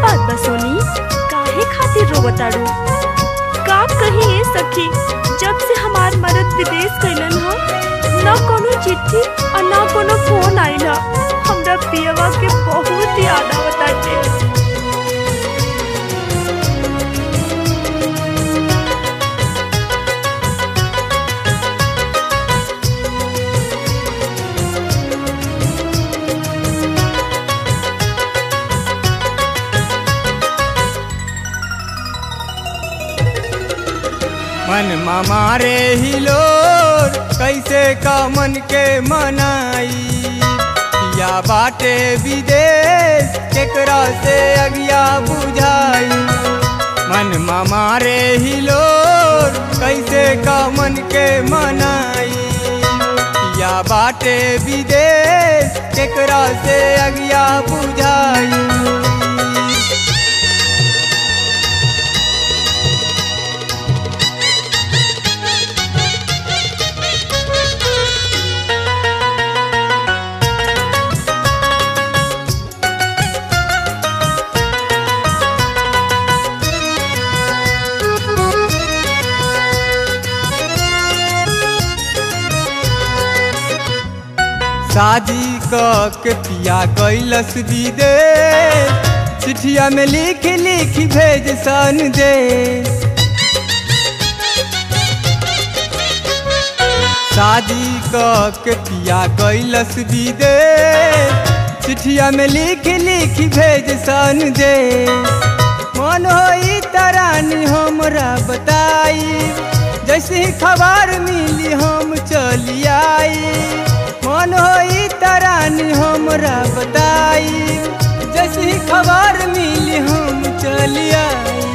बात बा सोनी काहे खातिर रोवताड़ू का कही ए सखी जब से हमार मरद विदेश गइलन ह न कोनो चिट्ठी और न कोनो फोन आइल ह हमरा पियवा के बहुत याद आवताटे मन मारे हिलोर कैसे का मन के मनाई या बाटे विदेश केकरा से अगिया बुझाई मन मारे हिलोर कैसे का मन के मनाई या बाटे विदेश केकरा से अगिया बुझाई शादी क के पिया कैलस दे चिठिया में लिख लिख भेज सन दे शादी क के पिया कैलस दे चिठिया में लिख लिख भेज सन दे मन होई तरानी हमरा बताई जैसे ही खबर मिली हम चली आई मन होई तरानी हमरा बताई जैसे ही खबर मिली हम चली आई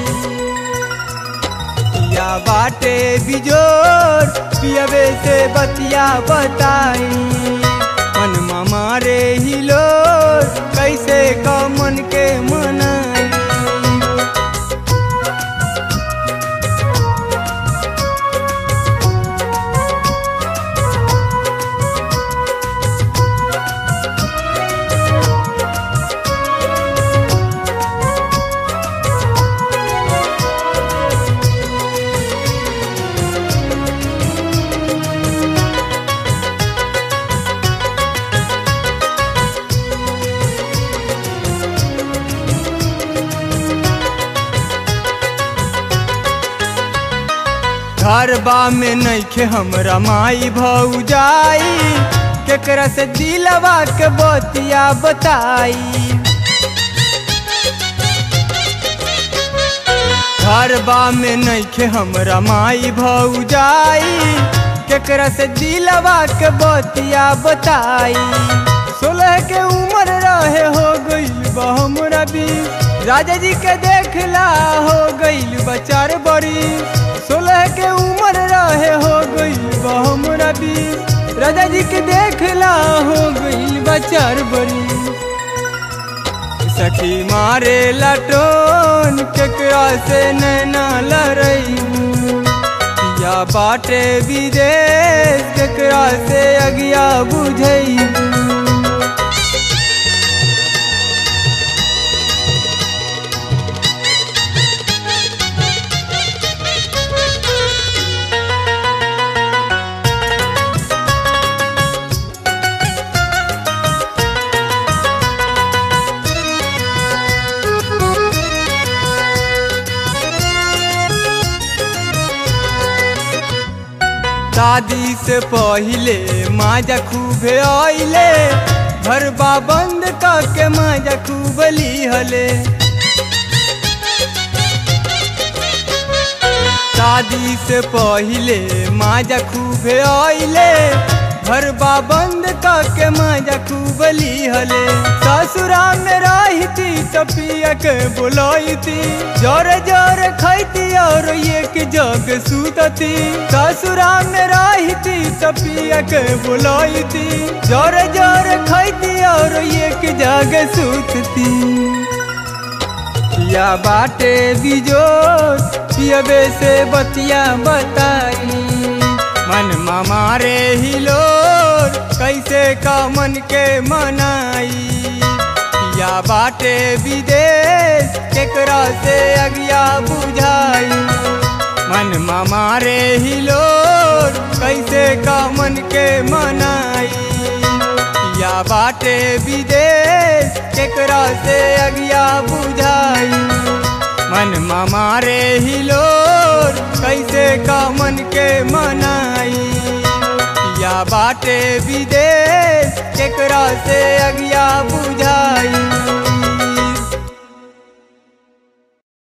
या बाटे बिजोर पियबे से बतिया बताई मन मारे हिलोर कैसे का मन के मनाई घरबा में नइखे हमरा माई भौजाई केकरा से दिलवा के बतिया बताई घरबा में नइखे हमरा माई भौजाई केकरा से दिलवा के बतिया बताई सोलह के उम्र रहे हो गई हमरा बीस राजा जी के देखला हो गईल बचार बड़ी सोलह के उम्र रहे हो गई हमरा बीस राजा जी के देखला हो गईल बचार बड़ी सखी मारे लटोन केकरा से नैना लड़ई या बाटे विदेश केकरा से अगिया बुझई शादी से पहिले माजा खूबे आइले घरबा बंद करके माजा खूब लिहले शादी से पहिले माजा खूबे आइले घरबा बंद करके माजा खूब लिहले ससुरा में रहती तो पिया के बुलाईती जोरे जोरे खैती और एक जग सूतती ससुरा में रहती तो पिया के बुलाईती जोरे जोरे खैती और एक जग सूतती पिया बाटे बिजोस पियबे से बतिया बताई मन मारे हिलोर कैसे का मन के मनाई या बाटे विदेश केकरा से अगिया बुझाई मन मारे ही लोर कैसे का मन के मनाई या बाटे विदेश केकरा से अगिया बुझाई मन मारे ही लोर कैसे का मन के मनाई या बाटे विदेश केकरा से अगिया बुझाई